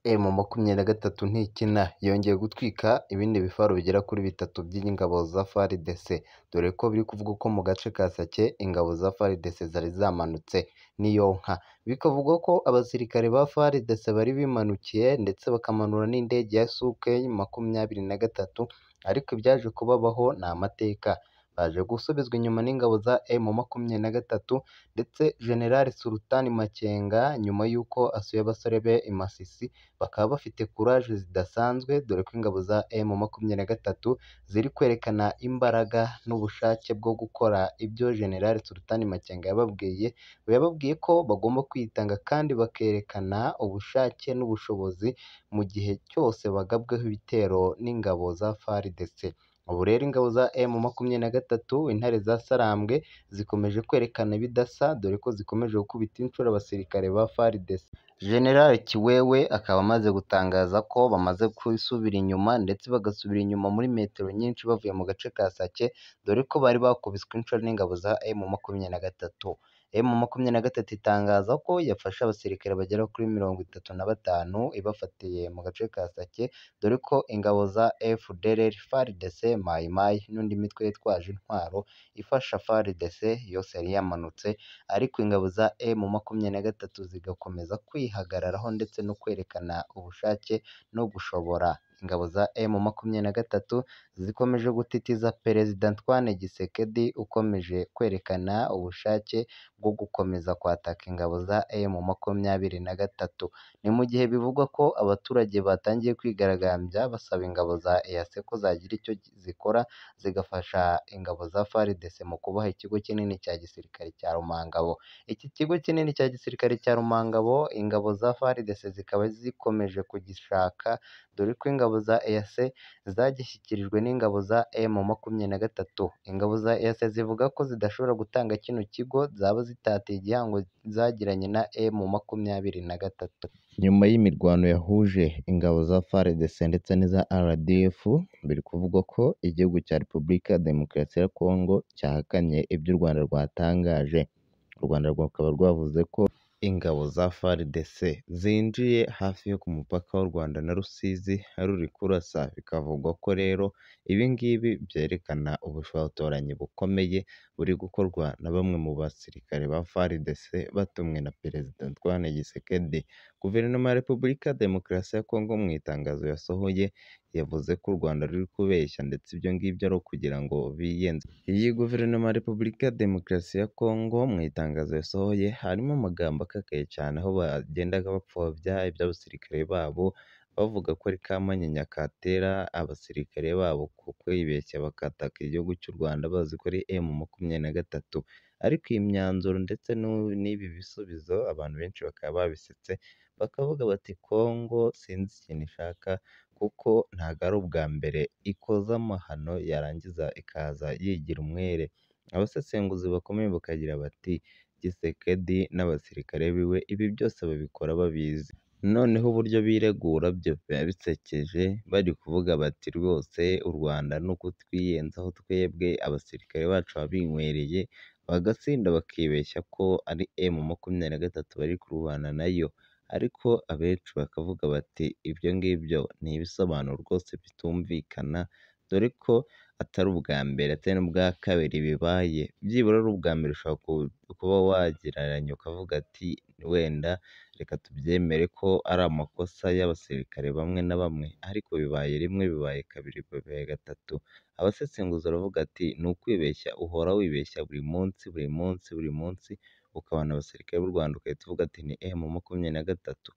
M makumyabiri na gatatu ntikina yongeye gutwika ibindi bifaru bigera kuri bitatu by'ingabo za FARDC dore ko biri kuvugwa ko mu gace ka Sake ingabo za FARDC zari zamanutse n'iyonka bikavugwa ko abasirikare ba FARDC bari bimanukiye ndetse bakamanura n'indege ya Suk makumyabiri na gatatu ariko ibyaje kubabaho ni amateka baje gusubizwa inyuma n'ingabo za M makumyabiri na gatatu ndetse General Sultan Makenga nyuma y'uko asuye abasore be i Masisi bakaba bafite courage zidasanzwe dore ko ingabo za M makumyabiri na gatatu ziri kwerekana imbaraga n'ubushake bwo gukora ibyo General Sultan Makenga yababwiye yababwiye ko bagomba kwitanga kandi bakerekana ubushake n'ubushobozi mu gihe cyose bagabweho ibitero n'ingabo za FARDC ubu rero ingabo za M makumyabiri na gatatu intare za Sarambwe zikomeje kwerekana ibidasa dore ko zikomeje gukubita inshuro abasirikare ba FARDC General Kiwewe akaba amaze gutangaza ko bamaze kwisubira inyuma ndetse bagasubira inyuma muri metero nyinshi bavuye mu gace ka Sake dore ko bari bakubiswe inshuro n'ingabo za M makumyabiri na gatatu M makumyabiri na gatatu itangaza ko yafashe abasirikare bagera kuri mirongo itatu na batanu ibafatiye mu gace ka Sake dore ko ingabo za FDLR, FARDC, Mayi Mayi n'undi mitwe yitwaje intwaro ifasha FARDC yose yari yamanutse ariko ingabo za M makumyabiri na gatatu zigakomeza kwihagararaho ndetse no kwerekana ubushake no gushobora ingabo za M makumyabiri na gatatu zikomeje gutitiza Perezida Antoine Gisekedi ukomeje kwerekana ubushake bwo gukomeza kwataka ingabo za M makumyabiri na gatatu ni mu gihe bivugwa ko abaturage batangiye kwigaragambya basaba ingabo za EAC ko zagira icyo zikora zigafasha ingabo za FARDC mu kubaha ikigo kinini cya gisirikare cya Rumangabo iki kigo kinini cya gisirikare cya Rumangabo ingabo za FARDC zikaba zikomeje kugishaka dore ko ingabo za EAC zagishyikirijwe n'ingabo za M makumyabiri na gatatu ingabo za EAC zivuga ko zidashobora gutanga kino kigo zaba zitatiye igihango zagiranye na M makumyabiri na gatatu nyuma y'imirwano yahuje ingabo za FARDC ndetse n'iza RDF biri kuvugwa ko igihugu cya Repubulika ya Demokarasi ya Kongo cyahakanye ibyo u Rwanda rwatangaje u Rwanda rukaba rwavuze ko ingabo za FARDC zinjiye hafi yo ku mupaka w'u Rwanda na Rusizi ruri kurasa bikavugwa ko rero ibi ngibi byerekana ubushotoranyi bukomeye buri gukorwa na bamwe mu basirikare ba FARDC batumwe na Perezida Antoine Gisekedi Guverinoma ya Repubulika ya Demokarasi ya Kongo mu itangazo yasohoye yavuze ko u Rwanda ruri kubeshya ndetse ibyo ngibyo ari ukugira ngo biyenze iyi Guverinoma ya Repubulika ya Demokarasi ya Kongo mu itangazo yasohoye harimo amagambo akakaye cyane aho bagendaga bapfobya iby'abasirikare babo bavuga ko ari Kamanyinya katera abasirikare babo ku kwibeshya bakataka igihugu cy'u Rwanda bazi ko ari M makumyabiri na gatatu ariko iyi myanzuro ndetse n'ibi bisubizo abantu benshi bakaba babisetse bakavuga bati Kongo sinzi ikintu ishaka kuko ntabwo ari ubwa mbere ikoza amahano yarangiza ikaza yigira umwere abasesenguzi bakomeye bakagira bati Gisekedi n'abasirikare biwe ibi byose babikora babizi noneho uburyo biregura byo biba bisekeje bari kuvuga bati rwose u Rwanda ni ukutwiyenzaho twebwe abasirikare bacu babinywereye bagasinda bakibeshya ko ari M makumyabiri na gatatu bari kurwana nayo ariko abenshi bakavuga bati ibyo ngibyo ni ibisobanuro rwose bitumvikana dore ko atari ubwa mbere atari n'ubwa kabiri bibaye byibura ari ubwa mbere ushobora kuba wagereranya ukavuga ati wenda reka tubyemere ko ari amakosa y'abasirikare bamwe na bamwe ariko bibaye rimwe bibaye kabiri bibaye gatatu abasesenguzi baravuga ati ni ukwibeshya uhora wibeshya buri munsi buri munsi buri munsi ukabona abasirikare b'u Rwanda ugahita uvuga ati ni M makumyabiri na gatatu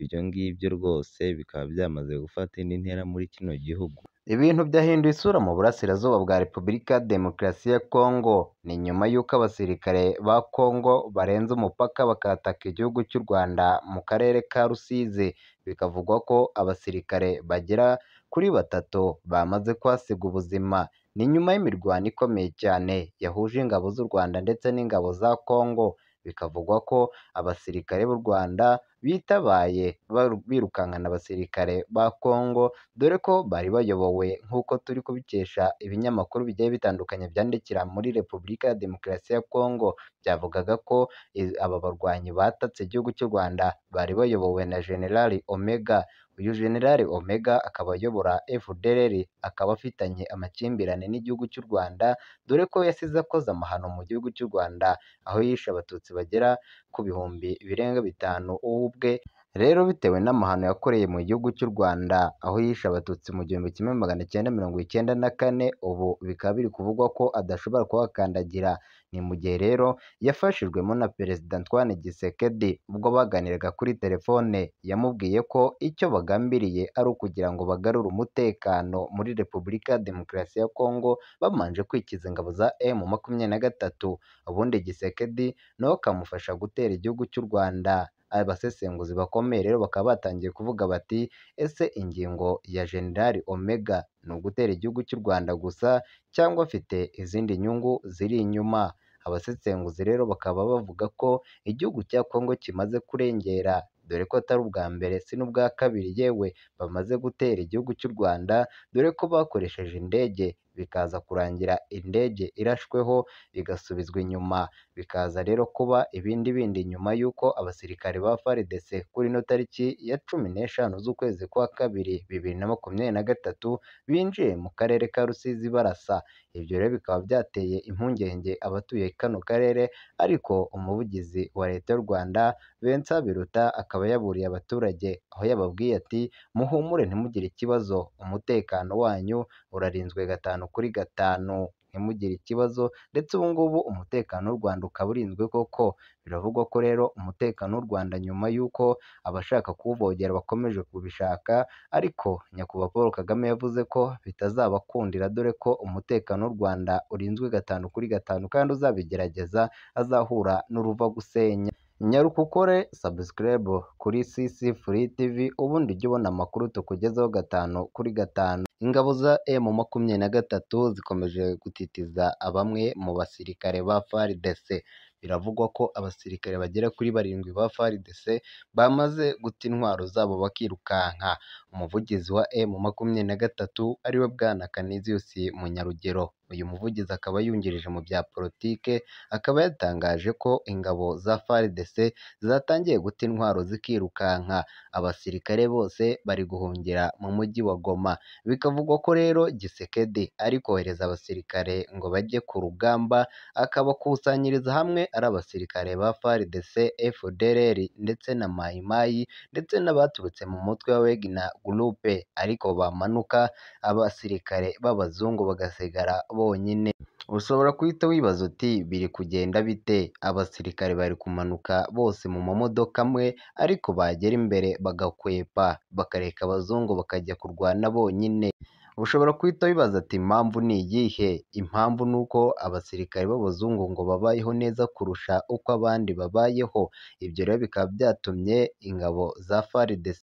ibyo ngibyo rwose bikaba byamaze gufata indi ntera muri kino gihugu ibintu byahinduye isura mu burasirazuba bwa Repubulika ya Demokarasi ya Kongo ni nyuma y'uko abasirikare ba Kongo barenze umupaka bakataka igihugu cy'u Rwanda mu karere ka Rusizi bikavugwa ko abasirikare bagera kuri batatu bamaze kwasiga ubuzima ni nyuma y'imirwano ikomeye cyane yahuje ingabo z'u Rwanda ndetse n'ingabo za Kongo bikavugwa ko abasirikare b'u Rwanda bitabaye baru- birukankana abasirikare ba Congo dore ko bari bayobowe nk'uko turi kubikesha ibinyamakuru bigiye bitandukanye byandikira muri Repubulika ya Demokarasi ya Congo byavugaga ko i- aba barwanyi batatse igihugu cy'u Rwanda bari bayobowe na Generali Omega uyu Generali Omega akaba ayobora FDLR akaba afitanye amakimbirane n'igihugu cy'u Rwanda dore ko yasize akoze amahano mu gihugu cy'u Rwanda aho yishe abatutsi bagera ku bihumbi birenga bitanu wowe ubwe rero bitewe n'amahano yakoreye mu gihugu cy'u Rwanda aho yishe abatutsi mu gihumbi kimwe magana cyenda mirongo icyenda na kane ubu bikaba biri kuvugwa ko adashobora kuhakandagira ni mu gihe rero yafashijwemo na Perezida Antoine Gisekedi ubwo baganiraga kuri telefone yamubwiye ko icyo bagambiriye ari ukugira ngo bagarure umutekano muri Repubulika ya Demokarasi ya Congo bamanje kwikiza ingabo za M makumyabiri na gatatu ubundi Gisekedi nawe akamufasha gutera igihugu cy'u Rwanda abasesenguzi bakomeye rero bakaba batangiye kuvuga bati ese ingingo ya General Omega ni ugutera igihugu cy'u Rwanda gusa cyangwa afite izindi nyungu ziri inyuma abasesenguzi rero bakaba bavuga ko igihugu cya Congo kimaze kurengera dore ko atari ubwa mbere si n'ubwa kabiri yewe bamaze gutera igihugu cy'u Rwanda dore ko bakoresheje indege bikaza kurangira indege irashweho igasubizwa inyuma bikaza rero kuba ibindi bindi nyuma y'uko abasirikare ba FARDC kuri ino tariki ya cumi n'eshanu z'ukwezi kwa kabiri bibiri na makumyabiri na gatatu binjiye mu karere ka Rusizi barasa ibyo rero bikaba byateye impungenge abatuye kano karere ariko umuvugizi wa leta y'u Rwanda Vincent Biruta akaba yaburiye abaturage aho yababwiye ati muhumure ntimugire ikibazo umutekano wanyu urarinzwe gatanu kuri gatanu ntimugire ikibazo ndetse ubu ngubu umutekano w'u Rwanda ukaba urinzwe koko biravugwa ko rero umutekano w'u Rwanda nyuma y'uko abashaka kuwuvogera bakomeje kubishaka ariko nyakubahwa Paul Kagame yavuze ko bitazabakundira dore ko umutekano w'u Rwanda urinzwe gatanu kuri gatanu kandi uzabigerageza azahura n'uruvagusenya nyarukukore subscribe kuri CC Free TV ubundi ujye ubona amakuru tukugezaho gatanu kuri gatanu ingabo za M makumyabiri na gatatu zikomeje gutitiza bamwe mu basirikare ba FARDC biravugwa ko abasirikare bagera kuri barindwi ba FARDC bamaze guta intwaro zabo bakirukanka umuvugizi wa M makumyabiri na gatatu ariwe bwana Canisius Munyarugero uyu muvugizi akaba yungirije mu bya politike akaba yatangaje ko ingabo za FARDC zatangiye guta intwaro zikirukanka abasirikare bose bari guhungira mu mujyi wa Goma bikavugwa ko rero Gisekedi ari kohereza abasirikare ngo bajye ku rugamba akabakusanyiriza hamwe ari abasirikare ba FARDC, FDLR ndetse na Mai Mai ndetse n'abaturutse mu mutwe wa Wagner Group ariko bamanuka abasirikare b'abazungu bagasigara bonyine ushobora guhita wibaza uti biri kugenda bite abasirikare bari kumanuka bose mu mamodoka amwe ariko bagera imbere bagakwepa bakareka abazungu bakajya kurwana bonyine ushobora guhita wibaza ati impamvu ni iyihe impamvu ni uko abasirikare b'abazungu ngo babayeho neza kurusha uko abandi babayeho ibyo rero bikaba byatumye ingabo za FARDC